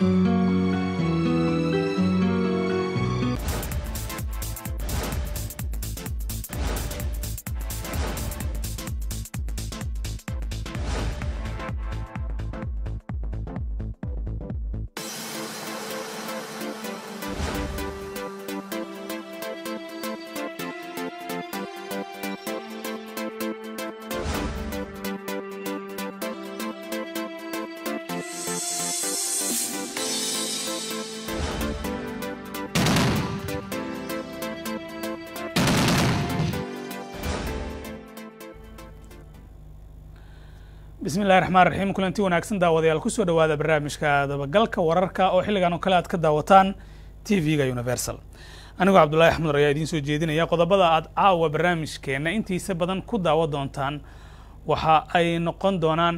bismi illahi raxmaan raxiim kulanti wanaagsan daawadayaal kusoo dhowaada barnaamijka dabagalka wararka oo xilligan oo kale aad ka daawataan t v-ga universal anigoo cabdullaahi axmed ayaa idiin soo jeedinaya qodobada aad caawa barnaamijkeenna intiisa badan ku daawa doontaan waxa ay noqon doonaan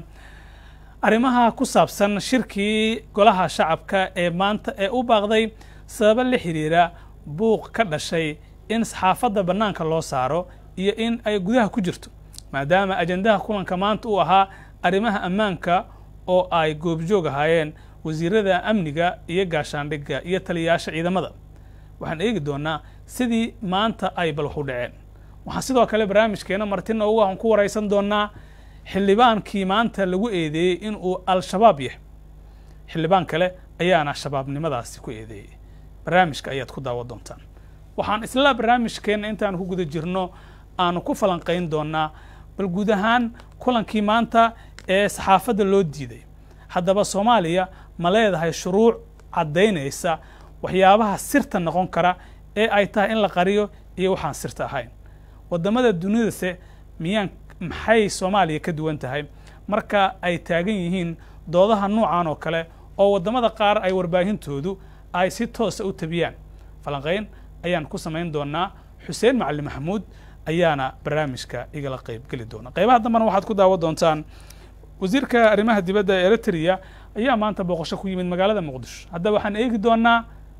arrimaha ku saabsan shirkii golaha shacabka ee maanta ee u baaqday sababo la xiriira buuq ka dhashay in saxaafadda bannaanka loo saaro iyo in ay gudaha ku jirto maadaama ajendaha kulanka maanta uu ahaa arrimaha ammaanka oo ay goobjoog ahaayeen wasiirada amniga iyo gaashaandhigga iyo taliyayaasha ciidamada waxaan eegi doonaa sidii maanta ay balwax u dhaceen waxaan sidoo kale barnaamijkeena martina ugu aan ku waraysan doonaa xildhibaankii maanta lagu eedeeyey inuu al-shabaab yahay xildhibaan kale ayaana shabaabnimadaasi ku eedeeyey barnaamijka ayaad ku daawa doontaan waxaan isla barnaamijkeenna intaan ku guda jirno aanu ku falanqayn doonaa bal guud ahaan kulankii maanta ee saxaafadda loo diiday haddaba soomaaliya ma leedahay shuruuc caddaynaysa waxyaabaha sirta noqon kara ee ay tahay in la qariyo iyo waxaan sirta ahayn waddamada dunidase miyaan maxay soomaaliya ka duwan tahay marka ay taagan yihiin doodaha noocan oo kale oo waddamada qaar ay warbaahintoodu ay si toosa u tabiyaan falanqayn ayaan ku samayn doonaa xuseen macali maxamuud ayaana barnaamijka igala qayb geli doona qaybaha dambena waxaad ku daawa doontaan wasiirka arrimaha dibadda ee eritrea ayaa maanta booqasho ku yimid magaalada muqdisho haddaba waxaan eegi doonaa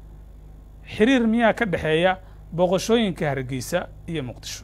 xiriir miyaa ka dhexeeya booqashooyinka hargeysa iyo muqdisho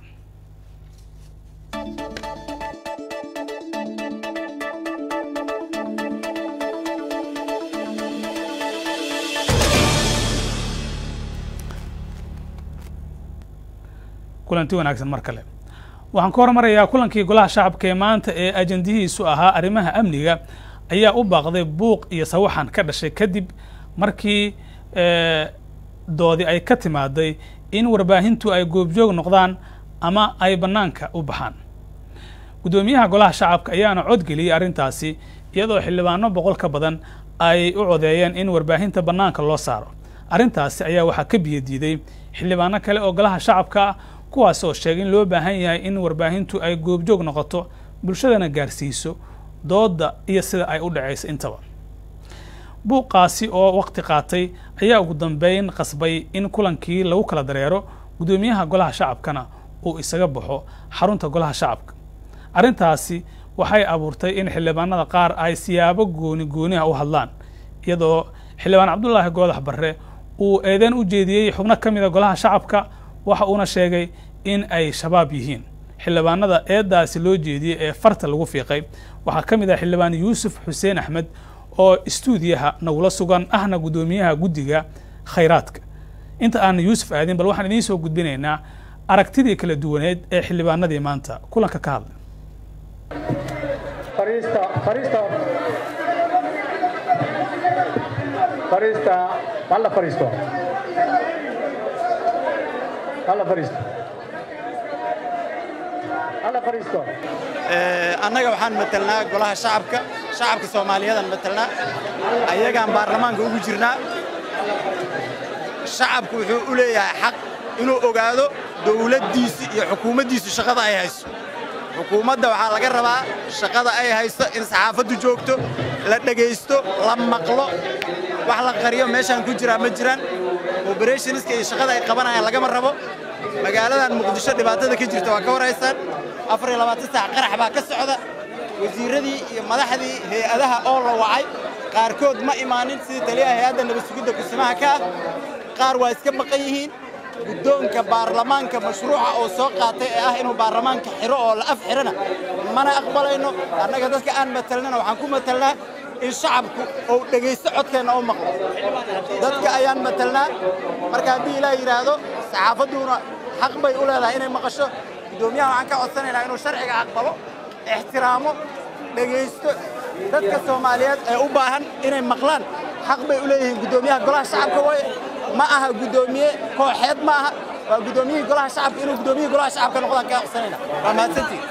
kulanti wanaagsan mar kale waxaan ka hormarayaa kulankii golaha shacabka ee maanta ee ajendihiisu ahaa arrimaha amniga ayaa u baaqday buuq iyo sawaxan ka dhashay kadib markii doodi ay ka timaaday in warbaahintu ay goobjoog noqdaan ama ay bannaanka u baxaan guddoomiyaha golaha shacabka ayaana codgeliyey arrintaasi iyadoo xildhibaano boqol ka badan ay u codeeyeen in warbaahinta bannaanka loo saaro arrintaasi ayaa waxaa ka biyadiiday xildhibaano kale oo golaha shacabka ah kuwaas oo sheegay in loo baahan yahay in warbaahintu ay goobjoog noqoto bulshadana gaarsiiso doodda iyo sida ay u dhacayso intaba buuqaasi oo waqti qaatay ayaa ugu dambeyn qasbay in kulankii lagu kala dareero guddoomiyaha golaha shacabkana uu isaga baxo xarunta golaha shacabka arrintaasi waxay abuurtay in xildhibaanada qaar ay siyaabo gooni gooniha u hadlaan iyadoo xildhibaan cabdulaahi goodax barre uu eedeen u jeediyey xubno ka mida golaha shacabka waxa uuna sheegay in ay shabaab yihiin xildhibaanada eeddaasi loo jeediyey ee farta lagu fiiqay waxaa ka mid ah xildhibaan yuusuf xuseen axmed oo istuudiyaha nagula sugan ahna guddoomiyaha guddiga khayraadka inta aan yuusuf aadin bal waxaan idiin soo gudbinaynaa aragtidii kala duwaneed ee xildhibaanadii maanta kulanka ka hadlay annaga waxaan matelnaa golaha shacabka shacabka soomaaliyadan matelnaa ayagaan baarlamaanka ugu jirnaa shacabku wuxuu u leeyahay xaq inuu ogaado dawladdiisi iyo xukuumaddiisu shaqada ay hayso xukuumadda waxaa laga rabaa shaqada ay hayso in saxaafaddu joogto la dhegaysto la maqlo wax la qariyo meeshaan ku jiraa ma jiraan oberationiska iyo shaqada ay qabanayaan lagama rabo magaaladan muqdisho dhibaatada ka jirta waa ka warhaysaan afar iyo labaatan saac qarax baa ka socda wasiirradii iyo madaxdii hay-adaha oo la wacay qaarkood ma imaanin sidii taliyaha hay-adda nabadsugidda kusimaha ka ah qaar waa iska maqan yihiin guddoonka baarlamaanka mashruuca oo soo qaatay ee ah inuu baarlamaanka xiro oo la af xirana mana aqbalayno annaga dadka aan matalnana waxaan ku matalnaa in shacabku uu dhegaysto codkeenna u maqlo dadka ayaan matalnaa marka haddii ilaa yidhaahdo saxaafadduna xaq bay u leedahay inay maqasho guddoomiyaha waxaan ka codsanaynaa inuu sharciga aqbalo ixtiraamo dhegaysto dadka soomaaliyeed ee u baahan inay maqlaan xaq bay u leeyihiin guddoomiyaha golaha shacabka waaye ma aha guddoomiye kooxeed ma aha waa guddoomiyihii golaha shacabka inuu guddoomiyihii golaha shacabka noqdaan kaa codsanayna waa mahadsantihin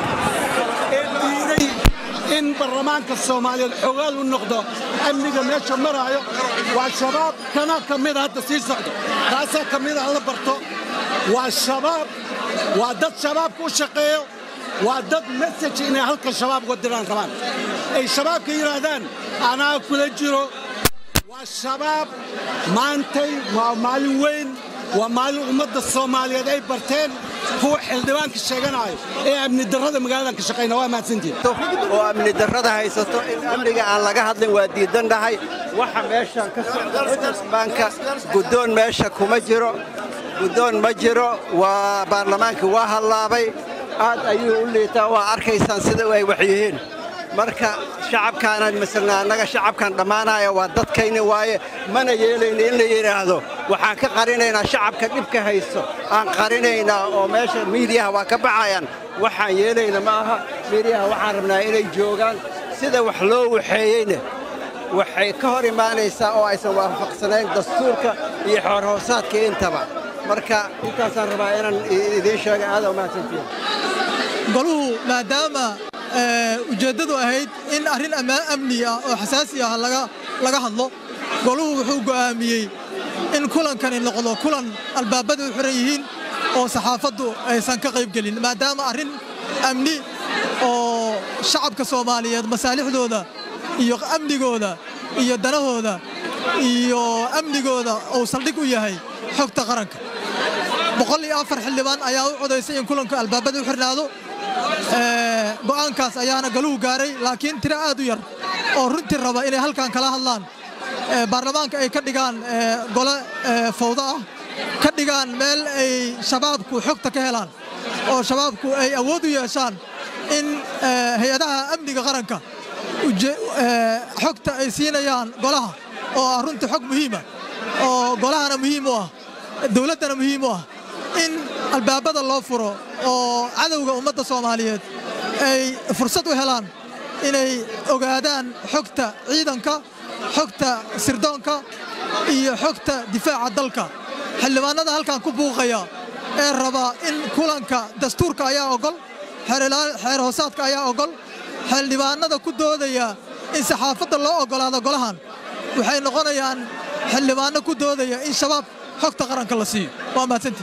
diiday in baarlamaanka soomaaliyeed xogaal u noqdo amniga meesha maraayo waa shabaab kana ka mida hadda sii socdo taasaa ka mida la barto waa shabaab waa dad shabaabka u shaqeeyo waa dad mesaj inay halka shabaab uga diraan rabaan ay shabaabka yidhaahdaan anaa kula jiro waa shabaab maantay waa maalin weyn waa maalin ummadda soomaaliyeed ay barteen kuwa xildhibaanka sheeganaayo ee amni darrada magaaladan ka shaqayna waa mahadsantiin oo amni darrada haysato in amniga aan laga hadlin waa diidan dhahay waxa meeshan ka socda baanka guddoon meesha kuma jiro guddoon ma jiro waa baarlamaanka waa hallaabay aad ayuu u liitaa waa arkaysaan sida ay wax yihiin marka shacabkaanaan masalna annaga shacabkan dhammaanaya waa dadkayni waaye mana yeelayna in la yidhaahdo waxaan ka qarinaynaa shacabka dhibka haysto aan qarinaynaa oo meesha miidiyaha waa ka baxayaan waxaan yeelayna ma aha miidiyaha waxaan rabnaa inay joogaan sida wax loo waxeeyeyna waxay ka hor imaanaysaa oo aysan waafaqsanayn dastuurka iyo xoorhoosaadka intaba marka intaasaan rabaa inaan idiin sheega aada umahadsantihin goluhu maadaama ujeeddadu ahayd in arrin amni ah oo xasaasi ah laga hadlo goluhu wuxuu go'aamiyey in kulankani noqdo kulan albaabada u xiran yihiin oo saxaafaddu aysan ka qayb gelin maadaama arrin amni oo shacabka soomaaliyeed masaalixdooda iyo amnigooda iyo danahooda iyo amnigooda uu saldhig u yahay xogta qaranka boqol iyo afar xildhibaan ayaa u codaysay in kulanka albaabada u xirnaado go'aankaas ayaana galuhu gaaray laakiin tiro aad u yar oo runtii raba inay halkan kala hadlaan baarlamaanka ay ka dhigaan gole fawdo ah ka dhigaan meel ay shabaabku xogta ka helaan oo shabaabku ay awood u yeeshaan in hay-adaha amniga qaranka xogta ay siinayaan golaha oo ah runtii xog muhiima oo golahana muhiim u ah dowladdana muhiim u ah in albaabada loo furo oo cadowga ummadda soomaaliyeed ay fursad u helaan inay ogaadaan xogta ciidanka xogta sirdoonka iyo xogta difaaca dalka xildhibaanada halkan ku buuqaya ee raba in kulanka dastuurka ayaa ogol xeer hoosaadka ayaa ogol xildhibaanada ku doodaya in saxaafadda loo oggolaado golahan waxay noqonayaan xildhibaanno ku doodaya in shabaab xogta qaranka la siiyo waa mahadsantii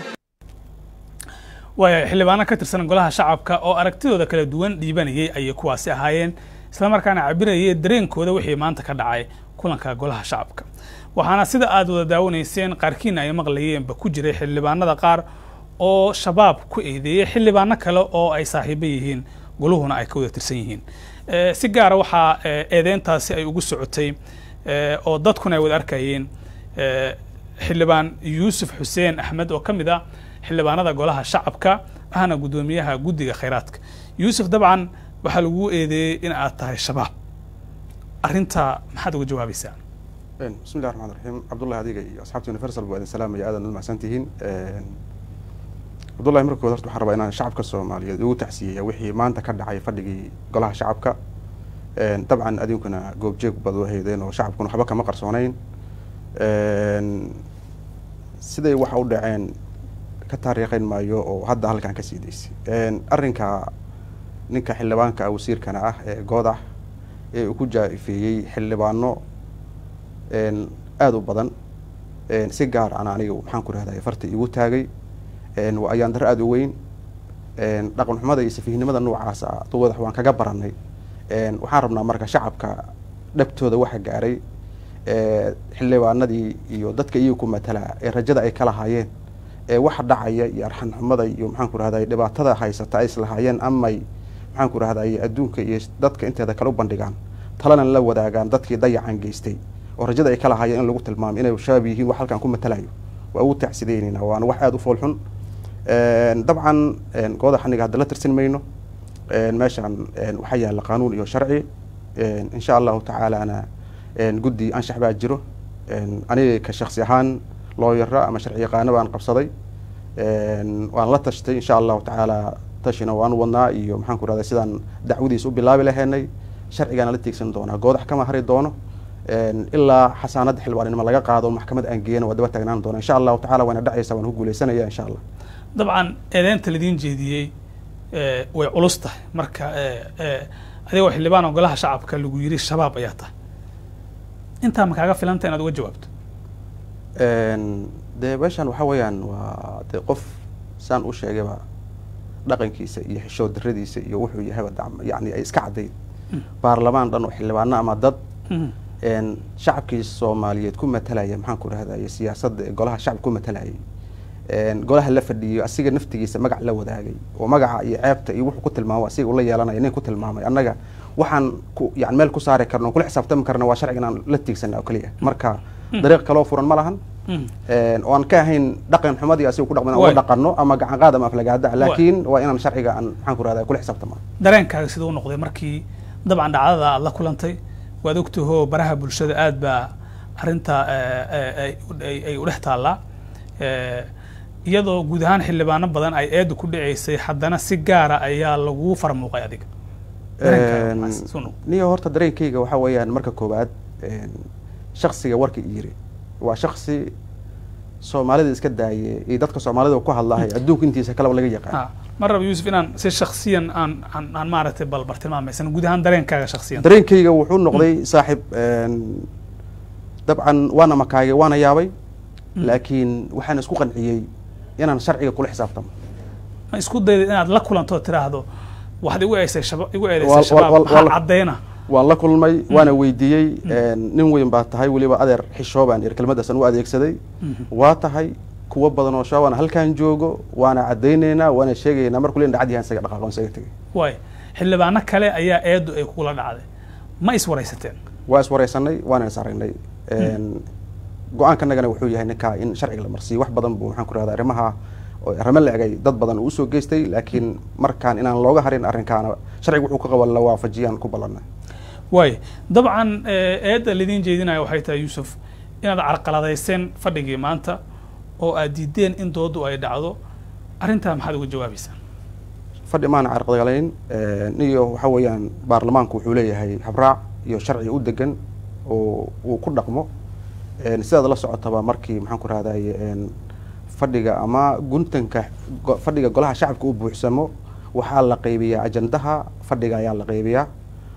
waaya xildhibaano ka tirsan golaha shacabka oo aragtidooda kala duwan dhiibanayay ayay kuwaasi ahaayeen islamarkaana cabirayay dareenkooda wixii maanta ka dhacay kulanka golaha shacabka waxaana sida aad wada daawanayseen qaarkiina ay maqlayeenba ku jiray xildhibaanada qaar oo shabaab ku eedeeyey xildhibaano kale oo ay saaxiibo yihiin goluhuna ay ka wada tirsan yihiin si gaara waxaa eedeyntaasi ay ugu socotay oo dadkuna ay wada arkayeen xildhibaan yuusuf xuseen axmed oo ka mid ah xildhibaanada golaha shacabka ahna guddoomiyaha guddiga khayraadka yuusuf dabcan waxaa lagu eedeeyey in aad tahay shabaab arrintaa maxaad uga jawaabaysaa bismi llahi raxmaan raxiim cabdullahi adiga iyo asxaabta universal baa idin salaamaya aadan u mahadsan tihiin cabdullahi markood horta waxaan rabaa inaan shacabka soomaaliyeed ugu tacsiyeeya wixii maanta ka dhacay fadhigii golaha shacabka dabcan adinkuna goobjeeg baad u haydeen oo shacabkuna waxba kama qarsoonayn siday waxa u dhaceen ka taariikhayn maayo oo hadda halkan ka sii daysay arrinka ninka xildhibaanka wasiirkana ah ee goodax ee uu ku jaafeeyey xildhibaano aada u badan si gaar ana aniga maxaan ku rahday farta igu taagay waa ayaan darro aada u weyn dhaqan xumada iyo safiihnimada noocaas ah duwadax waan kaga baranay waxaan rabnaa marka shacabka dhabtooda waxa gaaray xildhibaanadii iyo dadka iyaga ku matalaa ee rajada ay ka lahaayeen ee waxa dhacaya iyo arxan xumada iyo maxaan ku rahday dhibaatada haysata ay islahaayeen amay maxaan ku rahday adduunka iyo dadka inteeda kale u bandhigaan talana la wadaagaan dadkii dayacan geystay oo rajada ay ka lahaayeen in lagu tilmaamo inay shabaab yihiin wax halkan ku matalayo waa ugu tacsideynayna waana wax aada u foolxun dabcan gooda xaniga hadda la tirsan mayno meeshaan waxaa yaalla qaanuun iyo sharci Een, insha allahu tacaalana een, guddi anshax baa jiro Een, aniga ka shaksi ahaan looyaro ama sharci yaqaano baan qabsaday Een, waan la tashtay insha allahu tacaala tashina waan wadnaa iyo maxaan ku rahdaa sidaan dacwadiis u bilaabi lahaynay sharcigaana la tiigsan doonaa goodax kama hari doono Een, ilaa xasaanada xildhibaannimo laga qaado maxkamad aan geeyana waa daba taagnaan doona insha allahu tacala waana dhacaysa waan ku guuleysanaya insha allah dabcan eedeynta ladiin jeediyey eh, way culus tahay marka eh, eh, adigoo xildhibaan oo golaha shacabka lagu yiri shabaab ayaa tahay intaa ma kaaga filanta inaad uga jawaabto Een, dee meeshan waxa weeyaan waa dee qof saan u sheegayba dhaqankiisa iyo xishood daradiisa iyo wuxuu yahayba dacm- yacni ay iska caddayd baarlamaan dhan oo xildhibaano ama dad Mhm. een, shacabkii soomaaliyeed ku matalaya maxaan ku rahdaye siyaasadda ee golaha shacab ku matalayay Een, golaha la fadhiyo asiga naftigiisa magac la wadaagay oo magaca iyo ceebta iyo wuxuu ku tilmaamo asiga ula yeelanaya nin ku tilmaamay annaga waxaan ku yani meel ku saari karno kula xisaabtami karna waa sharcigan aan la tiigsana oo keliya marka dariiq kaloo furan ma lahan Mhm. Een, oo aan ka ahayn dhaqan xumadii asiga ku dhaqman Waay. uga dhaqanno ama gacan qaad ama aflagaada Waay. laakiin waa inaan sharciga aan maxaan ku rahdaa kula xisaabtama dareenkaaga siduu u noqday markii dabcan dhacdada aad la kulantay waad ogtahoo baraha bulshada aad baa arrinta eh, eh, ay- ay- ay u dhex taallaa Eh, iyadoo guud ahaan xildhibaano badan ay eedu ku dhaceysay haddana si gaara ayaa lagu farmuuqay adiga dareenkaaga Een, maxaa soo noqday? niyo horta dareenkayga waxaa weeyaan marka koowaad een, shaksiga warka i yiri waa shaksi soomaalida iska daaye iyo dadka soomaalida ku hadlahay adduunka intiisa kaleba laga yaqaan Ah, ma raba yuusuf inaan si shaksiyan aan aan aan maaragtay balbar tilmaamaysan guud ahaan dareenkaaga shaksiyan dareenkayga wuxuu noqday saaxib een, dabcan waana makaagay waana yaabay laakiin waxaan isku qanciyey inaan sharciga kula xisaabtamo ma isku dayday inaad la kulanto oo tiraahdo waxaad igu eedeysay shaba igu Wal- eedeysay wal- shabaab wal- maxaa wal- caddeena waan la kulmay waana weydiiyey een, nin weyn baa tahay weliba adeer xishoobaan ir kelmadaasan u adeegsaday waa tahay kuwo badan oo shabaab aan halkaan joogo waana caddaynaynaa waana sheegaynaa markuu leen dhacad yahan isaga dhaqaaqoon isaga tegay waay xildhibaano kale ayaa eedu ay kugula dhacday ma iswaraysateen waa iswaraysanay waana is aragnay Een, go-aankanagana wuxuu yahay ninkaa in sharciga la marsiiyo wax badan buu maxaan ku rahdaa arrimaha oo arrimo la egay dad badan uu usoo geystay laakiin markaan inaan looga harin arrinkaana sharciga wuxuu ka qaban la waafajiyaan ku ballanay waay dabcan eh, eedda lidiin jeedinaya waxay tahay yuusuf inaad carqaladayseen fadhigii maanta oo aad diideen in doodu ay dhacdo arrintaa maxaad uga jawaabaysaan fadhi maana carqadgalayn iyo waxa weeyaan baarlamaanku wuxuu leeyahay habraac iyo sharci u degan oo uu ku dhaqmo Een, sidaad la socotaba markii maxaan ku rahdaye een, fadhiga ama guntanka go- fadhiga golaha shacabka u buuxsamo waxaa la qaybiyaa ajandaha fadhiga ayaa la qaybiyaa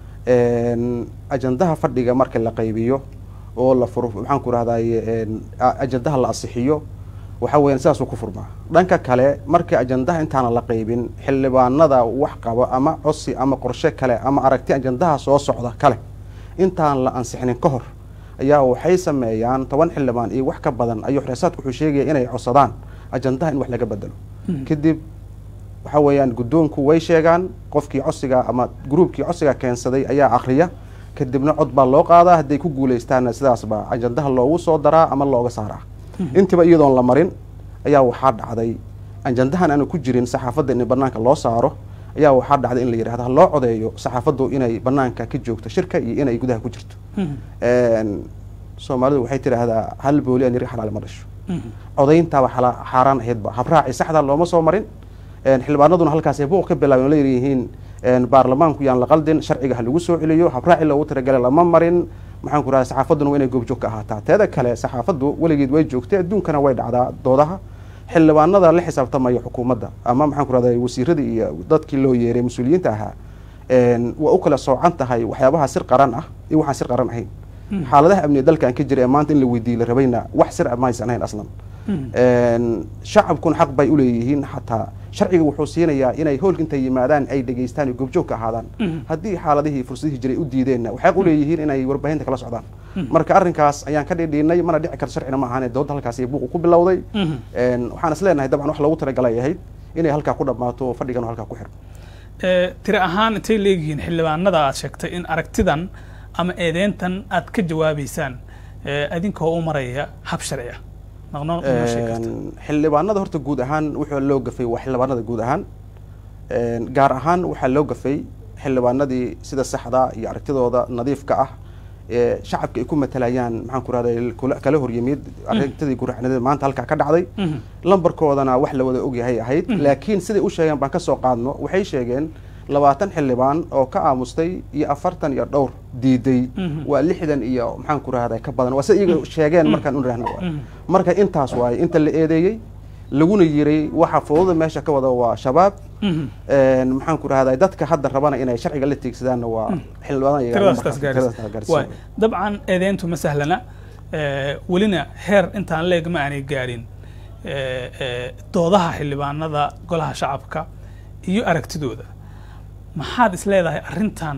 Een, ajandaha fadhiga marka la qaybiyo oo la furo maxaan ku rahdaye een, a- ajandaha la asixiyo waxa weeyaan sidaasuu ku furmaa dhanka kale markii ajandaha intaana la qaybin xildhibaanada wax qabo ama cosi ama qorshe kale ama aragti ajandaha soo socda kale intaan la ansixinin ka hor ayaa waxay sameeyaan toban xildhibaan iyo wax ka badan ayuu xreesaadku wuxuu sheegaya inay codsadaan ajandaha in wax laga bedelo kadib waxa weeyaan guddoonku way sheegaan qofkii codsiga ama gruubkii codsiga keensaday ayaa akhriya kadibna cod baa loo qaadaa hadday ku guuleystaanna sidaas baa ajandaha loogu soo daraa ama looga saaraa intiba iyadoon la marin ayaa waxaa dhacday ajandahan aanu ku jirin saxaafadda in banaanka loo saaro ayaa waxaa dhacday in la yidhahdo ha loo codeeyo saxaafaddu inay banaanka ka joogto shirka iyo inay gudaha ku jirto Een, soomaalidu waxay tidhaahdaa hal booli aan yiri xalaal ma dhasho codayntaaba xala- xaaraan ahaydba habraaci saxda looma soo marin Een, xildhibaanaduna halkaasay buuq ka bilaabeen oo leeyihiin een, baarlamaanku yaan la qaldin sharciga ha lagu soo celiyo habraaci loogu talagalay lama marin maxaan ku rahdaa saxaafadduna waa inay goobjoog ka ahaataa teeda kale saxaafaddu weligeed way joogtay adduunkana way dhacdaa doodaha xildhibaanada la xisaabtamaya xukuumadda ama maxaan ku rahdaa wasiiradii iyo dadkii loo yeeray mas-uuliyiinta ahaa een, waa u kala soocan tahay waxyaabaha sir qaran ah iyo waxaan sir qaran ahayn xaaladaha amniga dalkan ka jira ee maanta in la weydiiyo la rabayna wax sir ah ma aysan ahayn aslan Een, shacabkuna xaq bay uleeyihiin xataa sharciga wuxuu siinayaa inay hoolka intay yimaadaan ay dhegaystaan iyo goobjoog ka ahaadaan haddii xaaladihii fursadihii jiray u diideenna waxay uleeyihiin inay warbaahinta kala socdaan marka arrinkaas ayaan ka dhidhiinay mana dhici karto sharcina ma ahaan doodda halkaas buuqu ku bilowday Een, waxaan is leenahay dabcan wax loogu talagalay ahayd inay halkaa ku dhammaato oo fadhigan halkaa ku xirmo Eh, tiri ahaan intay leeyihiin xildhibaanada aad sheegtay in aragtidan ama eedeyntan aad ka jawaabaysaan eh, adinkoo u maraya hab sharci ah naqno noo sheegi karta Een, xildhibaanada horta guud ahaan wuxuu loo gafay waa xildhibaanada guud ahaan Een, gaar ahaan waxaa loo gafay xildhibaanadii sida saxda iyo aragtidooda nadiifka ah ee shacabka ay ku matalayaan maxaan ku rahday kala horyimid aragtidii guraxnida maanta halkaa ka dhacday lambarkoodana wax la wada ogyahay ahayd laakiin siday u sheegeen baan ka soo qaadno waxay sheegeen labaatan xildhibaan oo ka aamustay iyo afartan iyo dhowr diiday waa lixdan iyo maxaan ku rahday ka badan waa sida iyaga sheegeen markaan u rahna marka intaas waaye inta la eedeeyey laguna yiray waxa fudada meesha ka wada waa shabaab maxaan ku rahday dadka hadda rabana inay sharciga la tiigsadaanna waa xildhibaanwaay dabcan eedeyntu ma sahlana welina heer intaan leeg ma aanay gaadhin doodaha xildhibaanada golaha shacabka iyo aragtidooda maxaad is leedahay arrintan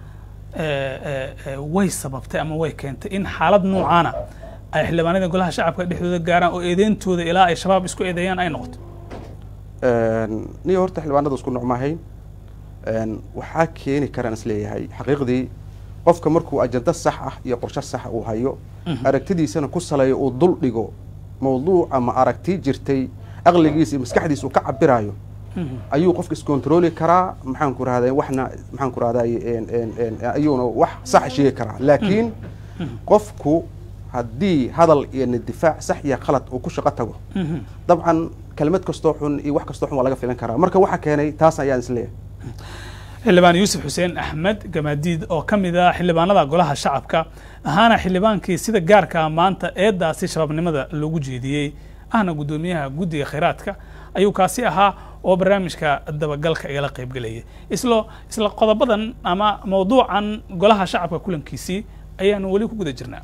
way sababtay ama way keentay in xaalad noocaana ay xildhibaanada golaha shacabka dhexdooda gaaraan oo eedeyntooda ilaa ay shabaab isku eedeeyaan ay noqoto niyo horta xildhibaanada isku nuc maahayn waxaa keeni karaan isleeyahay xaqiiqdii qofka markuu ajando sax ah iyo qorshe saxa uu hayo aragtidiisana ku saleeyo uu dul dhigo mawduuc ama aragti jirtay aqligiisa iyo maskaxdiisa uu ka cabirayo ayuu qofka iscontroli karaa maxaan ku rahday waxna maxaan ku rahday ayuuna wax sax sheegi karaa laakiin qofku haddii hadal iyo difaac sax iyo khalad uu ku shaqo tago dabcan kelmad kastoo xun iyo wax kastoo xun waa laga filan karaa marka waxa keenay taas ayaan isleeyahay xildhibaan yuusuf xuseen axmed gamaadiid oo ka mid ah xildhibaanada golaha shacabka ahaana xildhibaankii sida gaarkaa maanta eedaasi shabaabnimada loogu jeediyey ahna guddoomiyaha guddiga khayraadka ayuu kaasi ahaa oo barnaamijka dabagalka igala qaybgelayay islo isla qodobadan ama mawduucan golaha shacabka kulankiisii ayaanu weli ku guda jirnaa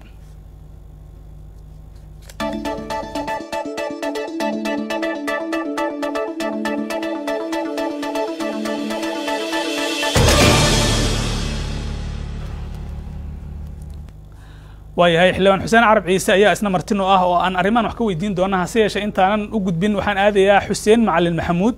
waayahay xildhibaan xuseen carab ciise ayaa isna martino ah oo aan arrimaan wax ka weydiin doona hase yeeshee intaanan u gudbin waxaan aadayaa xuseen macalin maxamuud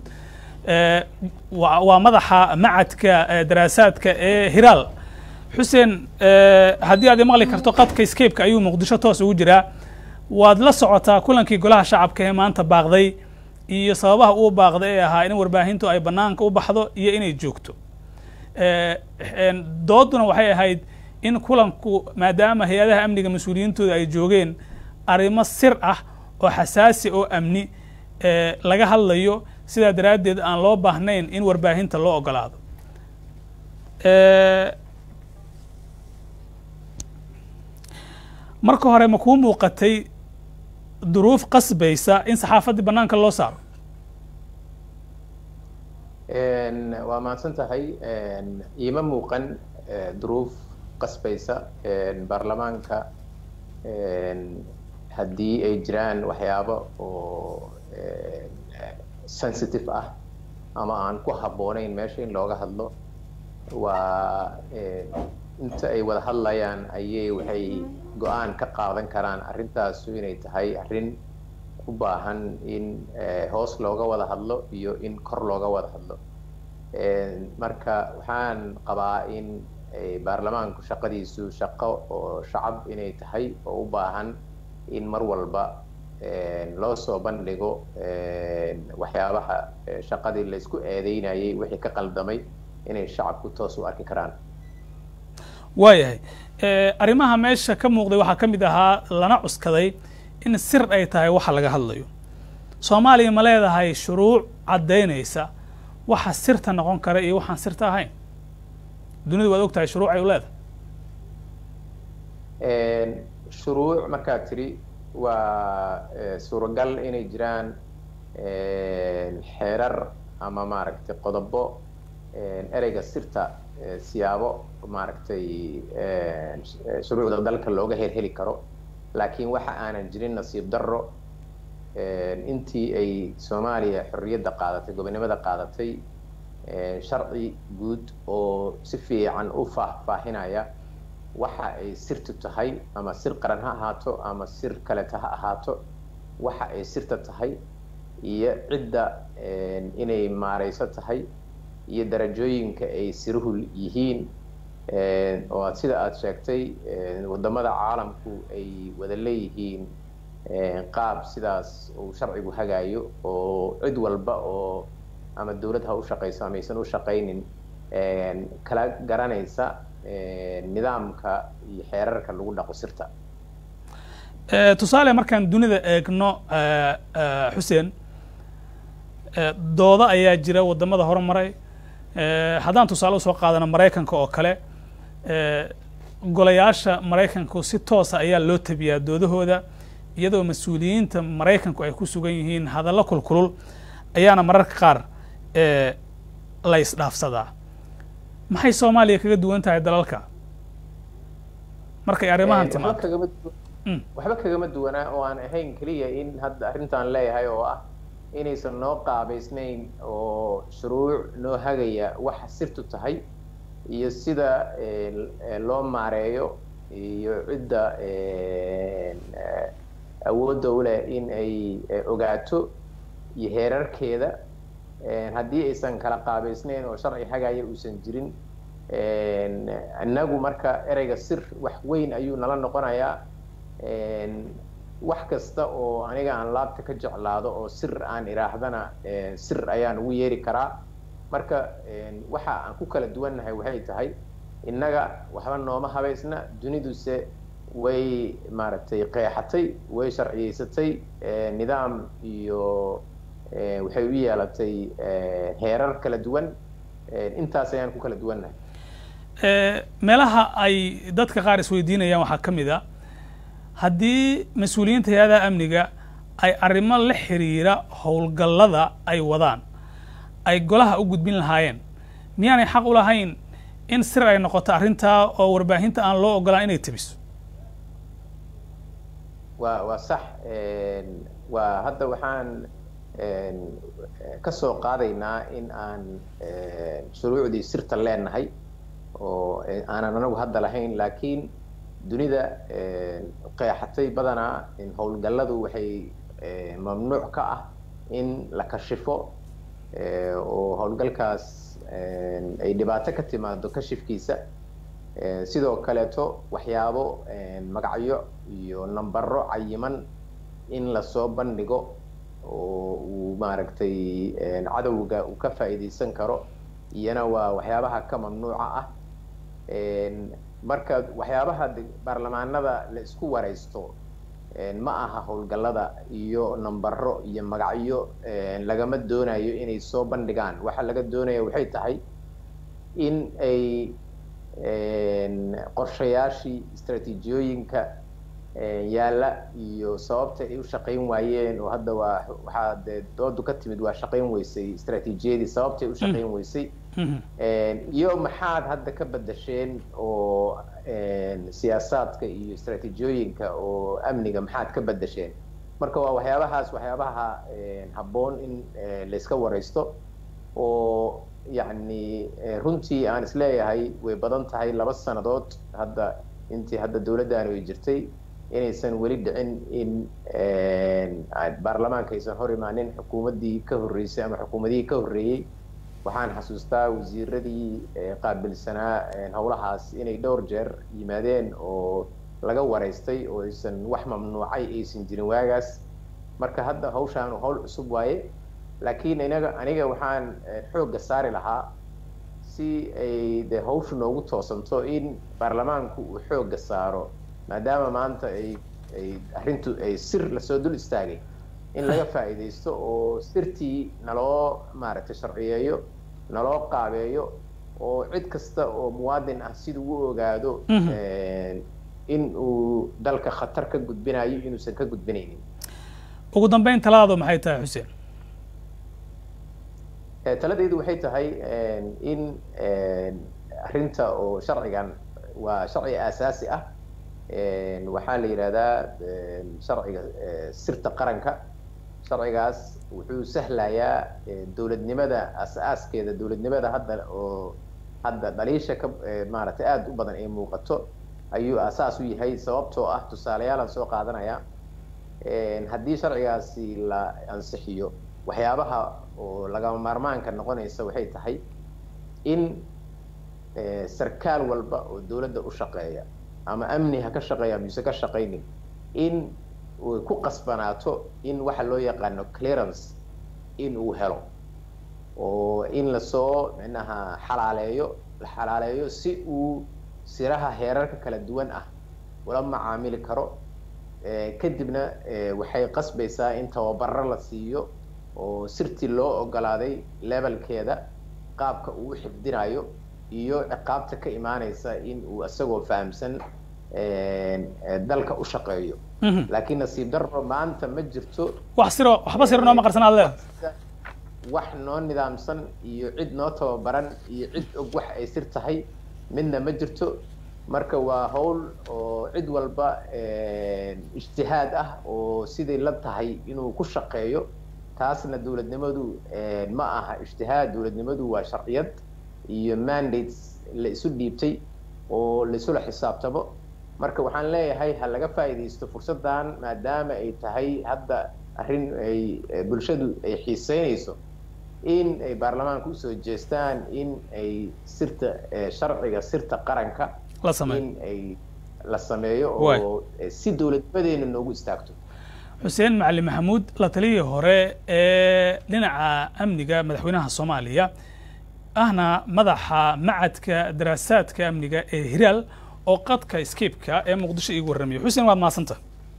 waa madaxa macadka daraasaadka ee hiraal xuseen haddii aad maqli karto qadka scape-ka ayuu muqdisho toos ugu jiraa waad la socotaa kulankii golaha shacabka ee maanta baaqday iyo sababaha uu baaqday ee ahaa in warbaahintu ay banaanka u baxdo iyo inay joogto dooduna waxay ahayd in kulanku maadaama hay-adaha amniga mas-uuliyiintooda ay joogeen arrimo sir ah oo xasaasi oo amni laga hadlayo sidaa daraaddeed aan loo baahnayn in warbaahinta loo ogolaado marka hore ma kuu muuqatay duruuf qasbaysa in saxaafaddii bannaanka loo saaro waa mahadsan tahay iima muuqan duruuf qasbaysa baarlamaanka haddii ay jiraan waxyaabo oo sensitive ah ama aan ku habboonayn meesha in looga hadlo waa inta ay wada hadlayaan ayay waxay go-aan ka qaadan karaan arrintaasu inay tahay arrin u baahan in hoos looga wada hadlo iyo in kor looga wada hadlo marka waxaan qabaa in baarlamaanku shaqadiisu shaqo oo shacab inay tahay oo u baahan in mar walba loo soo bandhigo waxyaabaha shaqadii laysku eedeynayay wixii ka qaldamay inay shacabku toos u arki karaan waayahay arrimaha meesha ka muuqday waxaa ka mid ahaa lana cuskaday in sir ay tahay waxa laga hadlayo soomaaliya ma leedahay shuruuc caddaynaysa waxa sirta noqon kara iyo waxaan sirta ahayn dunidu waad og tahay shuruuc ay u leedahay shuruuc markaad tidhi waa suuragal inay jiraan xeerar ama maaragtay qodobo ereyga sirta siyaabo maaragtay shuruucda dalka looga herheli karo laakiin waxa aanan jirin nasiib darro intii ay soomaaliya xorriyadda qaadatay gobonimada qaadatay sharci guud oo si fiican u faahfaahinaya waxa ay sirtu tahay ama sir qaran ha ahaato ama sir kaleta ha ahaato waxa ay sirta tahay iyo cidda inay maarayso tahay iyo darajooyinka ay siruhu yihiin oo sida aada sheegtay waddamada caalamku ay wada leeyihiin qaab sidaas uu sharcigu hagaayo oo cid walba oo ama dawlad ha u shaqayso amaysan u shaqaynin kala garanaysa nidaamka iyo xeerarka lagu dhaqo sirta tusaale markaan dunida eegno xuseen doodo ayaa jira wadamada horumaray haddaan tusaale usoo qaadano maraykanka oo kale golayaasha maraykanku si toosa ayaa loo tabiyaa doodahooda iyadoo mas-uuliyiinta maraykanku ay ku sugan yihiin hadallo kulkulul ayaana mararka qaar la isdhaafsadaa maxay soomaaliya kaga duwan tahay dalalka markay arrimahan timaado waxba kagama duwanaa oo aan ahayn keliya in hadda arrintaan leeyahay oo ah inaysan noo qaabaysnayn oo shuruuc noo hagaya waxa sirtu tahay iyo sida loo maareeyo iyo cidda awoodda u leh in ay ogaato iyo heerarkeeda haddii aysan kala qaabaysnayn oo sharci hagaya uusan jirin innagu marka ereyga sir wax weyn ayuu nala noqonayaa wax kasta oo aniga aan laabta ka jeclaado oo sir aan idhaahdana sir ayaan ugu yeeri karaa marka waxa aan ku kala duwannahay waxay tahay innaga waxba nooma habaysna duniduse way maaragtay qeexatay way sharciyeysatay nidaam iyo waxay u yeelatay heerar kala duwan intaas ayaan ku kala duwannahay meelaha ay dadka qaar isweydiinayaan waxaa ka mid a haddii mas-uuliyiinta hay-adaha amniga ay arrimo la xiriira howlgallada ay wadaan ay golaha u gudbin lahaayeen miyaanay xaq u lahayn in sir ay noqoto arrintaa oo warbaahinta aan loo ogolaan inay tebiso wa waa sax waa hadda waxaan ka soo qaadaynaa in aan shuruucdii sirta leenahay oo aanan anagu hadda lahayn laakiin dunida qeexatay badanaa howlgalladu waxay mamnuuc ka ah in la kashifo oo howlgalkaas ay dhibaato ka timaado kashifkiisa sidoo kaleeto waxyaabo magacyo iyo nambaro cayiman in lasoo bandhigo oo uu maaragtay cadowga uu ka faa'iidaysan karo iyana waa waxyaabaha ka mamnuuca ah marka waxyaabaha baarlamaanada la isku waraysto ma aha howlgallada iyo nambaro iyo magacyo lagama doonayo inay soo bandhigaan waxa laga doonaya waxay tahay in ay qorshayaashii istraatiijiyooyinka yaalla iyo sababta ay u shaqayn waayeen oo hadda waa waxaa dee doodu ka timid waa shaqayn weysay istraatiijiyadii sababtay u shaqayn weysay iyo maxaad hadda ka bedasheen oo siyaasaadka iyo istraatiijiyooyinka oo amniga maxaad ka bedasheen marka waa waxyaabahaas waxyaabaha habboon in layska waraysto oo yacni runtii aan isleeyahay way badan tahay laba sannadood hadda intii hadda dowladdaani ay jirtay inaysan weli dhicin in baarlamaanka aysan hor imaanin xukuumaddii ka horreysay ama xukuumadihii ka horreeyey waxaan xasuustaa wasiiradii qaabilsanaa howlahaas inay dhowr jeer yimaadeen oo laga waraystay oo aysan wax mamnuucay aysan jirin waagaas marka hadda hawshaan hawl cusub waaye laakiin inaga aniga waxaan xoogga saari lahaa si ay de hawshu noogu toosanto in baarlamaanku uu xoogga saaro maadaama maanta ay ay arrintu ay sir lasoo dul istaagay in laga faa'iidaysto oo sirtii naloo maaragtay sharciyeeyo naloo qaabeeyo oo cid kasta oo muwaadin ah siduu u ogaado in uu dalka khatar ka gudbinayo inuusan ka gudbinaynin ugu dambeyn taladaadu maxay tahay xuseen taladaydu waxay tahay in arrinta oo sharcigan waa sharci aasaasi ah waxaa la yidhahdaa sharciga sirta qaranka sharcigaas wuxuu sahlayaa dowladnimada as-aaskeeda dowladnimada hadda oo hadda dhaliisha ka maaragtay aada u badan ay muuqato ayuu asaas u yahay sababtoo ah tusaaleyaalaan soo qaadanaya haddii sharcigaasi la ansixiyo waxyaabaha oo lagama maarmaanka noqonaysa waxay tahay in sarkaal walba oo dowladda u shaqeeya ama amni ha ka shaqeeya mise ka shaqaynin in uu ku qasbanaato in waxa loo yaqaano clearance in uu helo oo in lasoo micnaha xalaaleeyo la xalaaleeyo si uu siraha heerarka kala duwan ah ula macaamili karo kadibna waxay qasbaysaa in tababaro la siiyo oo sirtii loo ogolaaday levelkeeda qaabka uu u xifdinayo iyo ciqaabta ka imaanaysa in uu isagoo fahamsan dalka u shaqeeyo laakiin nasiib darro maanta ma jirto wax siro waxba siro nooma qarsan aad leedahay wax noo nidaamsan iyo cid noo tababaran iyo cid og wax ay sir tahay midna ma jirto marka waa hawl oo cid walba ijtihaad ah oo siday la tahay inuu ku shaqeeyo taasna dowladnimadu ma aha ijtihaad dowladnimadu waa sharciyad iyo mandates la isu dhiibtay oo laisula xisaabtamo marka waxaan leeyahay ha laga faa'iidaysto fursaddan maadaama ay tahay hadda arrin ay bulshadu ay xiiseynayso in ay baarlamaanka usoo jeestaan in ay sirta sharciga sirta qaranka la sameeyo in ay la sameeyo oo si dowladnimadeena noogu istaagto xuseen macali maxamuud la taliyii hore ee dhinaca amniga madaxweynaha soomaaliya ahna madaxa macadka daraasaadka amniga ee hiraal oo qadka skibka ee muqdisho iigu warramayo xuseen waad mahadsanta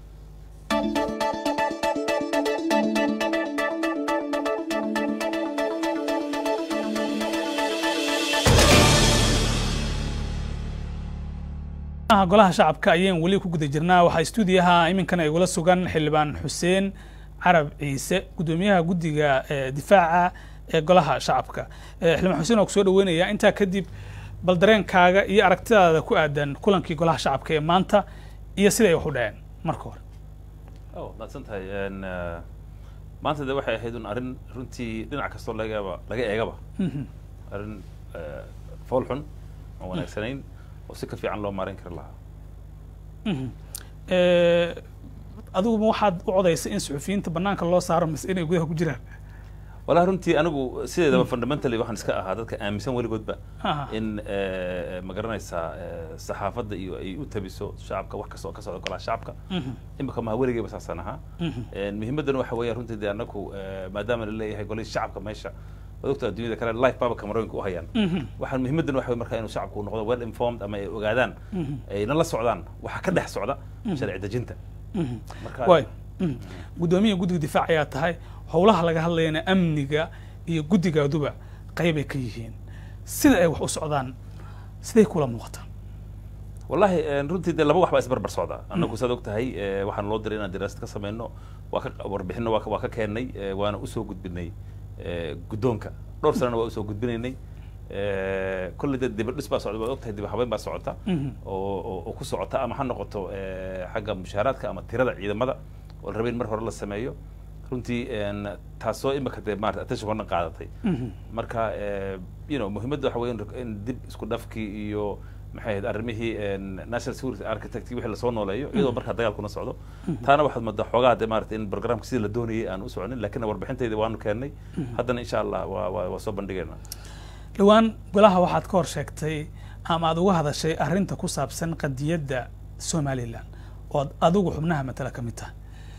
golaha shacabka ayaan weli ku guda jirnaa waxaa stuudiyaha iminkana igula sugan xildhibaan xuseen carab ciise guddoomiyaha guddiga difaaca ee golaha shacabka xildhibaan xuseen waa kusoo dhaweynayaa intaa kadib bal dareenkaaga iyo aragtidaada ku aadan kulankii golaha shacabka ee maanta iyo siday wax u dhaceen marka hore o maadsan tahay maanta de waxay ahayd un arrin runtii dhinac kastoo lagaba laga eegaba arrin fool xun oo wanaagsanayn oo si ka fiican loo maareyn kari lahaa adiguma waxaad u codaysay in suxufiyiinta banaanka loo saaro mise inay gudaha ku jiraan wallahi runtii anigu sideedaba fundamentally waxaan iska ahaa dadka aaminsan weligoodba in ma garanaysaa saxaafadda iyo ay u tabiso shacabka wax kasta oo ka socda golaha shacabka imika maha weligeyba saasaan ahaa muhiimaddana waxa weeya runtii de anaku maadaama la leeyahay golihii shacabka meesha waad ogtaa addunyada kale life baba camerooyinka u hayaan waxaan muhiimaddan waxa markaa inuu shacabku noqdo well informed ama ay ogaadaan ayna la socdaan waxa ka dhex socda sharci dejinta way guddoomiya guddiga difaac ayaa tahay howlaha laga hadlayana amniga iyo guddigaaduba qaybay ka yihiin sida ay wax u socdaan siday kula muuqataa wallahi runtii de laba wax baa isbarbar socda annagu saad og tahay waxaan loo diray inaan diraasad ka samayno waa ka warbixino waa ka keennay waana usoo gudbinay guddoonka dhowr sanana waa usoo gudbinaynay kolley dee dibadhis baa socda waad ogtahay dib habeyn baa socota oo oo ku socota ama ha noqoto xagga mushaaraadka ama tirada ciidamada oo la rabay in mar hore la sameeyo runtii taasoo imika dee maarata attention horna qaadatay marka you know muhiimadda waxa weya in dib isku dhafkii iyo maxay ahayd arrimihii national security architect wixii lasoo nooleeyo iyadoo markaa dagaalkuna socdo taana waxaad moodaa xoogaa de maarata in programka sidii la doonayay aan u soconin lakin warbixintayda waanu keennay haddana insha allah waa waa waa soo bandhigeynaa dhowaan golaha waxaad ka hor sheegtay ama aad uga hadashay arrinta ku saabsan qadiyadda somalilan oo ad adigu xubnaha matala ka mid tahay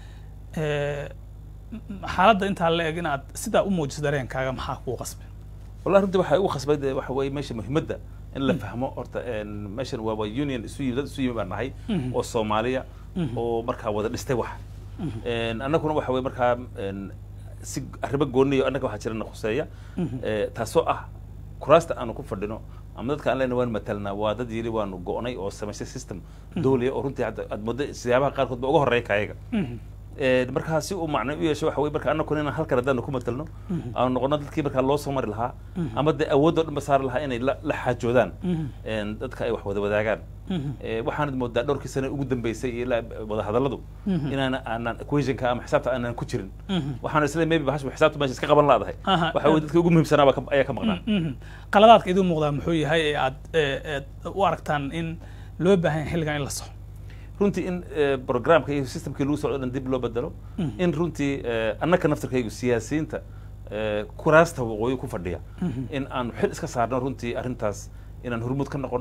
xaaladda intaa la eg inaad sidaa u muujiso dareenkaaga maxaa kuu qasbay wallahi runtii waxay ugu khasbay de waxa weeye meesha muhiimadda in la fahmo horta meeshan waa waa union isu yimi dad isu yimi baan nahay oo soomaaliya oo markaa wada dhistay wax annaguna waxa weye markaa si arrimo gooniyo annaga waxaa jirana khuseeya taasoo ah kuraasta aanu ku fadhino ama dadka aan lena waan matalnaa waa dad yiri waanu go'nay oo samaystay system dawliya oo runtii hadda aad moodo siyaabaha qaarkood ba uga horreeya kayaga markaa si uu macno u yeesho waxa weye marka annaguna inaan halkan haddaanu ku matalno aanu noqono dadkii markaa loo soo mari lahaa ama dee awoodoo dhan ba saari lahaa inay la la xaajoodaan dadka ay wax wada wadaagaan waxaanad moodaa dhowrkii sane ugu dambeysay ilaa wada hadalladu inaan aanan equationka ama xisaabta aanan ku jirin waxaan isle maybe bahash xisaabta meesha iska qaban laadahay waxa weye dadka ugu muhiimsanaa baa ayaa ka maqnaa qaladaadka iduu muuqdaa muxuu yahay ee aad u aragtaan in loo baahan yahay xilligan in la soxo runtii in programka iyo systemkii lagu socdo dhan dib loo bedelo in runtii annaka naftirkaygu siyaasiyiinta kuraasta waqooyi ku fadhiya in aanu xil iska saarno runtii arrintaas inaan hormuud ka noqono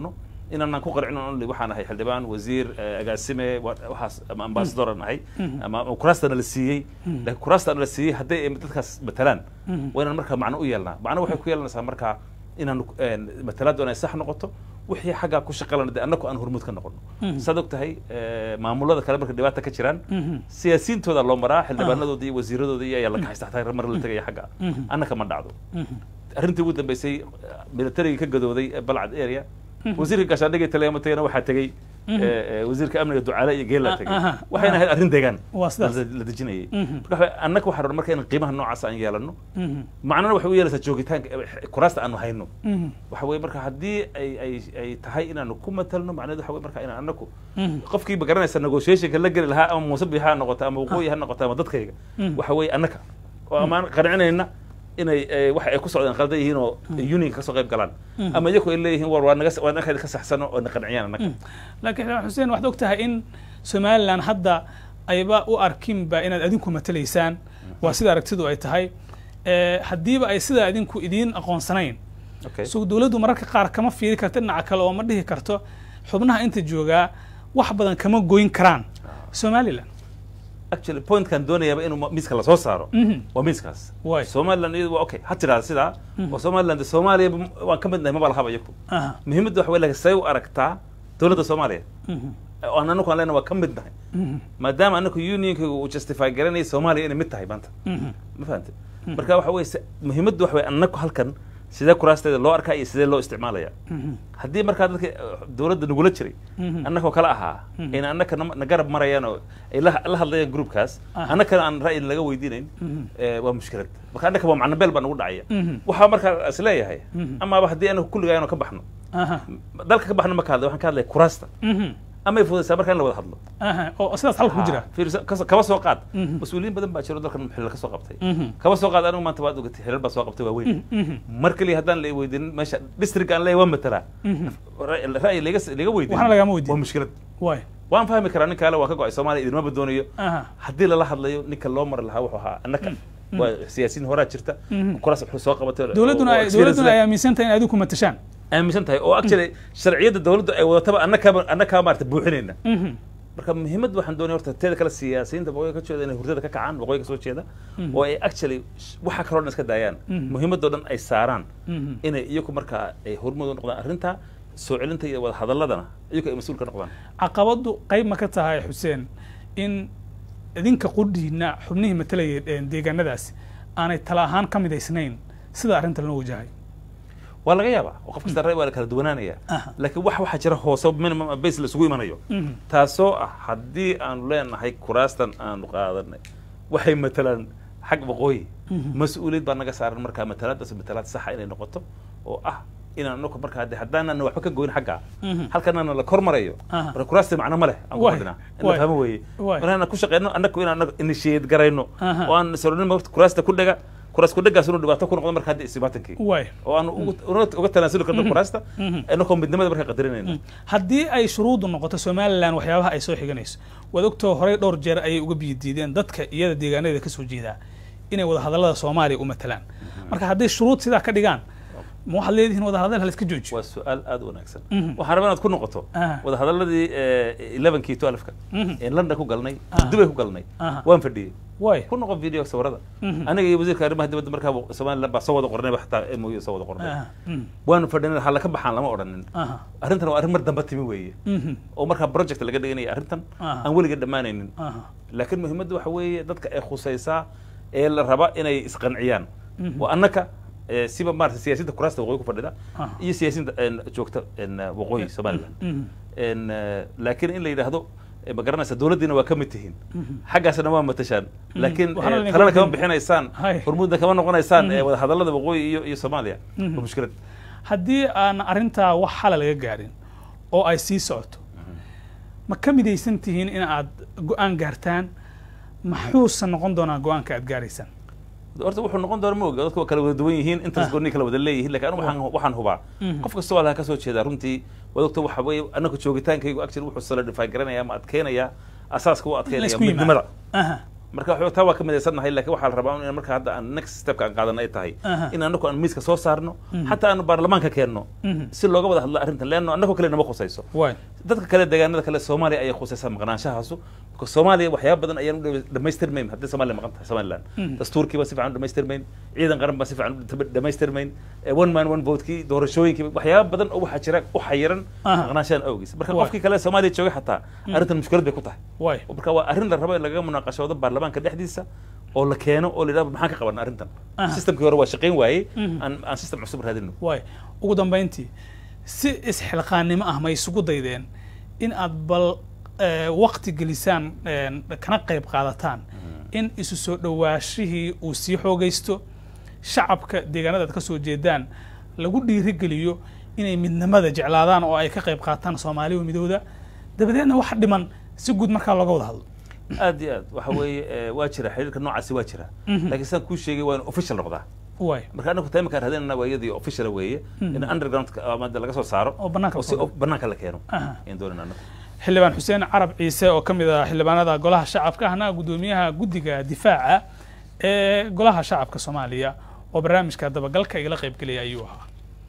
inaanan ku qarcin only waxaan ahay xildhibaan wasiir eh, agaasime wa- waxaas ama ambassador aan ahay ama ama kuraastana la siiyey laakiin kuraastana la siiyey hadday ay dadkaas matalaan waa inaan markaa macno u yeelnaa macno waxay ku yeelanaysaa markaa inaan matalaaddu inay sax noqoto wixii xaggaa ku shaqalana dee annagu aan hormuud ka noqono saad og tahay eh, maamulada kale marka dhibaata ka jiraan siyaasiyiintooda loo maraa xildhibaanadooda iyo wasiiradooda iyo ayaa la kaxaysta xataa mar la tegaya xagga annaka ma dhacdo arrintii ugu dambeysay militarigii ka gadooday ee balcad area wasiirka gaashaandhigii taleema tagana waxaa tegey eh, eh, wasiirka amniga ducaale iyo geela tegey aha, waxayna ahayd arrin deegaan Waa sidaas. la la dejinayay marka waxa- annaga waxaa rabna marka in qiimaha noocaas aan yeelano macnana waxay u yeelaysaa joogitaanka eh, kuraasta aanu hayno waxa weye marka haddii ay ay ay tahay inaanu ku matalno macnaheedu waxa weye marka inaan annagu qofkii ma garanaysa negotiationka la geli lahaa ama muuse biixi ha noqoto ama waqooyi ha noqoto ama dadkayga waxa weeye annaka oo amaan qancinayna inay eh, waxa ay ku socdaan qaldan yihiin oo unionka kasoo qayb galaan ama iyaku ay leeyihiin war waa naga waa naga ka saxsano oo na qanciyaan annaka laakiin xildhibaan xuseen waxaad og tahay in somalilan hadda ayba u arkinba inaad adinku matalaysaan waa sida aragtidu ay tahay Eh, haddiiba ay sidaa idinku idiin aqoonsanayn okay so dowladdu mararka qaar kama fiiri karto dhinaca kale oo ma dhihi karto xubnaha inta joogaa wax badan kama goyn karaan somalilan actually pointkan doonayaaba inuu ma- miiska lasoo saaro waa miiskaas Waay. somaliland iyadu waa okay ha tiraada sidaa oo somaliland soomaaliya waan ka mid nahay maba lahaba iyaku Aha. muhiimadda waxa wey say u aragtaa dowladda soomaaliya oo aan anagu aan leenahay waa ka mid nahay maadaama anaku unionka uu justify garanaya soomaaliya inay mid tahay maanta ma fahamte marka waxa weye se- muhiimaddu waxa weye anaku halkan sidee kuraasteeda loo arkaa iyo sidee loo isticmaalaya haddii markaa dadka eh, dowladda nagula jiray annakoo kale ahaa in annaka na na garab marayaan oo ay la la hadlayaan groupkaas annakana aan ra'yi laga weydiinayn eh, waa mushkilad marka annaka waa macno beel baa nagu dhacaya waxaa markaa is leeyahay amaaba haddii anaku kulligaayano ka baxno aha dalka ka baxno ma ka hadlay waxaan ka hadlaya kuraasta Mhm. amay fudaysaa marka in la wada hadlo aha oo sidaas halka ku jira fiirso- kas- kaba soo qaad mas-uuliyiin badan baa jiro dalkan xilal ka soo qabtay kaba soo qaad anigu maanta waad ogatay xilal baa soo qabtay waa weyn mar kaliya haddaan la weydiinin meesha district aan leeyahay waa matalaa Ra'y- ra'yi laga laga weydiin Waxna lagama weydiin. waa mushkilad waay waan fahmi karaa ninka ale waa ka go-ay soomaaliya idinmaba doonayo aha haddii lala hadlayo ninka loo mari lahaa wuxuu ahaa annaka waa siyaasiyiin horaa jirta kuraas wuxuu soo qabatay oo- dowladduna oo ay experience dowladduna leh. ay aaminsan tahay in adinku matashaan aaminsan tahay oo actually sharciyadda dowladdu ay wadataba annaka annakaa maarata buuxinayna marka muhiimadda waxaan doonaya horta teeda kale siyaasiyiinta waqooyiga ka jeeda inay hurdada ka kacaan waqooyiga soo jeeda oo ay actually sh- waxa kaloo dhan iska daayaan muhiimadoo dhan ay saaraan inay iyagu markaa ay hormud u noqdaan arrinta soo celinta iyo wada hadalladana iyagu ay mas-uul ka noqdaan caqabaddu qayb ma ka tahay xuseen in idinka qudhiina xubnihii matalaya ee deegaanadaasi aanay tala ahaan ka midaysnayn sida arrinta loo wajahay waa laga yaabaa oo qof kasta ray waa la kala duwanaanaya laakiin wax waxaa jira hoose minimum base la isugu imanayo taasoo ah haddii aanu leenahay kuraastan aanu qaadanay waxay matalaan xag waqooyi mas-uuliyad baa naga saaran markaa matalaadaas matalaad saxa inay noqoto oo ah inaan anaku markaa de haddaanana waxba ka goyn xaggaa halkanana la kor marayo Aha. marka kuraasti macno ma leh aan ku Waay. fadhinaa in la Waay. fahmo weeye Waay. markaan ku shaqeyno annaku inaan anagu initiate garayno Aha. oo aan saronin kuraasta ku dhega kuraas ku dhagaas inuu dhibaato ku noqdo marka hadda isibaatankii waay oo aan ugu- una- uga tanaasuli karno kuraasta inakoo midnimada markaa qadarinayna haddii ay shuruuddu noqoto somalilan waxyaabaha ay soo xiganayso waad ogtoo horey dhowr jeer ayay uga biyadiideen dadka iyada deegaanadeeda kasoo jeedaa inay wadahadallada soomaaliya u matalaan marka hadday shuruud sidaa ka dhigaan ma waxaad leedihiin wadahadal haliska joojiyo waa su-aal aad u wanaagsan waxaan rabaa inaad ku noqoto Ah. wadahadaladii elevenkii twelfka ee london ku galnay Ah. dubay ku galnay Aha. waan fadhiyey waay ku noqon video sawirada aniga iyo wasiirka arrimaha dibadda markaa somaliland baa soo wada qornay xataa mou soo wada qornay Aha. Mm. waanu fadhinay hala ka baxaan lama odhanin Aha. arrintan waa arrin mar dambe timi weeye Mhm. oo markaa project laga dhiganaya arrintan Aha. aan weliga dhammaanaynin Aha. laakiin muhiimadda waxa weeye dadka ay khusaysaa ee la raba inay isqanciyaan waa annaka eh, siba maarata siyaasiyiinta kuraasta waqooyi ku fadhida Ah. iyo siyaasiyiinta en, joogta en, waqooyi somaliland Mhm. En, eh, laakiin in la yidhaahdo eh, ma garanaysa dowladdiina waa ka mid tihiin xaggaasna waa matashaan laakiin Waxaana eh, idinka talana kama weydiin- bixinaysaan Hay. hormuudna kama noqonaysaan eh, wada hadallada waqooyi iyo iyo soomaaliya waa mushkilad haddii aan arrintaa wax xala laga gaarin oo ay sii socoto ma ka midaysan tihiin in aad go-aan gaartaan maxuusa noqon doonaa go-aanka aad gaaraysaan horta wuxuu noqon doona ma oga dadku waa kala wada duwan yihiin intaas gooni kala wada leeyihiin lakin anigu waxaan waxaan hubaa qof kasta waa laga kasoo jeedaa runtii waad ogta waxa weeye anaga joogitaankaygu actually wuxuu solidify garanaya ama adkeynaya asaaska u adkeynaya laysku yimaado. midnimada Aha. marka waxba taa waa ka midaysannahay laakiin waxaa la rabaa in marka hadda aan next stepka aan qaadana ay tahay Aha. in anaku aan miiska soo saarno xataa aanu baarlamaanka keenno si looga wada hadlo arrintan leanno annagoo kale nama khusayso waay dadka kale deegaanada kale soomaaliya ayay khusaysaa maqnaanshahaasu because soomaaliya waxyaaba badan ayaan u dhamaystirmayn haddii soomaaliya maqan tahay somaliland dastuurkii baa si fiican u dhamaystirmayn ciidan qaran baa si fiican u dhamaystirmayn eh, one man one votekii doorashooyinkii waxyaaba badan oo waxaa jira u xayiran Aha. maqnaanshahan awgiis marka Waay. qofkii kale soomaaliya joogay xataa arrintan mushkilad bay ku tahay waay marka waa arrin la rabo in lagaga munaaqashoodo baarlamaanka dhexdiisa oo la keeno oo la yidhahdo maxaan ka qabanaa arrintan Aha. systemkii hore waa shaqayn waayey aan aan system cusub raadino waay ugu dambayntii si isxilqaannimo ah ma isugu daydeen in aad bal eh, waqti gelisaan een, kana qayb qaadataan in isu soo dhowaashihii uu sii xoogaysto shacabka deegaanada aad ka soo jeedaan lagu dhiirigeliyo inay midnimada jeclaadaan oo ay ka qayb qaataan soomaaliya midooda dabadeedna wax dhiman si guud markaa looga wada hadlo aad iyo aad waxa weeye eh, waa jira xiriirka noocaasi waa jira laakiin sidaan kuu sheegay waa in official noqdaa waay marka anagu taimika aan raadinana waa iyadii official weeye in underground ama de laga soo saaro Oo bannaanka oo si la oo banaanka la keeno Aha. ayaan doonayna anagu xildhibaan xuseen carab ciise oo ka mid ah xildhibaanada golaha shacabka ahna guddoomiyaha guddiga difaaca ee golaha shacabka soomaaliya oo barnaamijka dabagalka igala qaybgelaya ayuu ahaa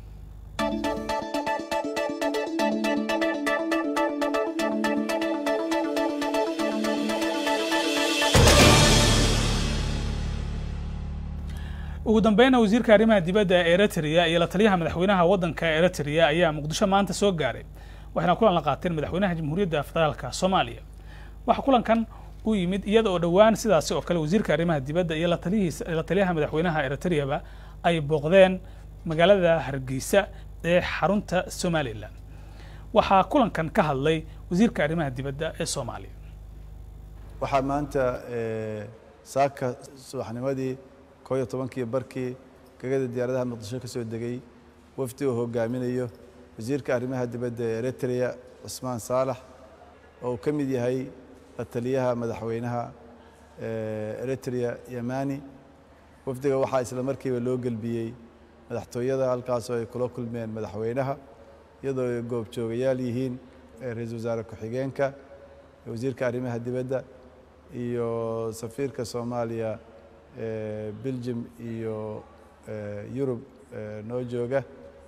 ugu dambeyna wasiirka arrimaha dibadda ee eritrea iyo la taliyaha madaxweynaha waddanka eritrea ayaa muqdisho maanta soo gaaray waxayna kulan la qaateen madaxweynaha jamhuuriyadda federaalka soomaaliya waxaa kulankan u yimid iyada oo dhowaan sidaasi oo kale wasiirka arrimaha dibadda iyo la talihiisa la taliyaha madaxweynaha eritreaba ay booqdeen magaalada hargeysa ee xarunta somalilan waxaa kulankan ka hadlay wasiirka arrimaha dibadda ee soomaaliya waxaa maanta eh, saaka subaxnimadii koo iyo tobankii barkii gegada diyaaradaha muqdisho ka soo degay wafdi uu hogaaminayo wasiirka arrimaha dibadda ee eritrea cusmaan saalax oo uu ka mid yahay la taliyaha madaxweynaha eh, eritrea yamani wafdiga waxaa isla markiiba loo gelbiyey madaxtooyada halkaasoo ay kula kulmeen madaxweynaha iyadoo ay goobjoogayaal yihiin eh, ra-iisul wasaare ku-xigeenka wasiirka arrimaha dibadda iyo safiirka soomaaliya eh, belgium iyo eh, yurub eh, noo jooga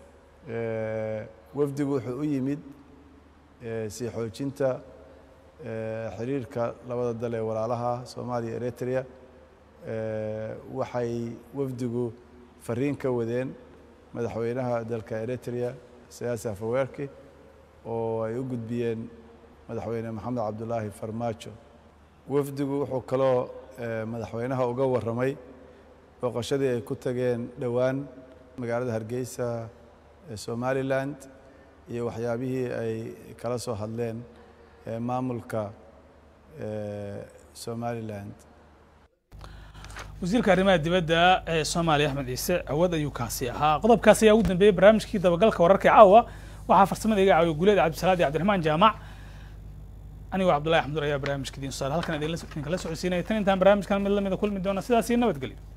Eh, wafdigu wuxuu u yimid eh, sii xoojinta eh, xiriirka labada dal ee walaalaha soomaaliya eritrea Eh, waxay wafdigu fariin ka wadeen madaxweynaha dalka eritrea siyaasi afaweerki oo ay u gudbiyeen madaxweyne maxamed cabdulaahi farmaajo wafdigu wuxuu kaloo eh, madaxweynaha uga warramay booqashadii ay ku tageen dhowaan magaalada hargeysa ee somaliland iyo waxyaabihii ay kala soo hadleen eh, maamulka eh, somaliland wasiirka arrimaha dibadda ee soomaaliya axmed ciise awood ayuu kaasi ahaa qodobkaasi ayaa ugu dambeeyey barnaamijkii dabagalka wararka ee caawa waxaa farsamada iga caawiya guuleed cabdisalaad iyo cabdiraxmaan jaamac anigoo cabdullahi axmdur ayaa barnaamijka idiin soo saaray halkan idinla idinkala socodsiinaya tan intaan barnaamijkan mid lamida kulmi doona sidaas iyo nabadgelyo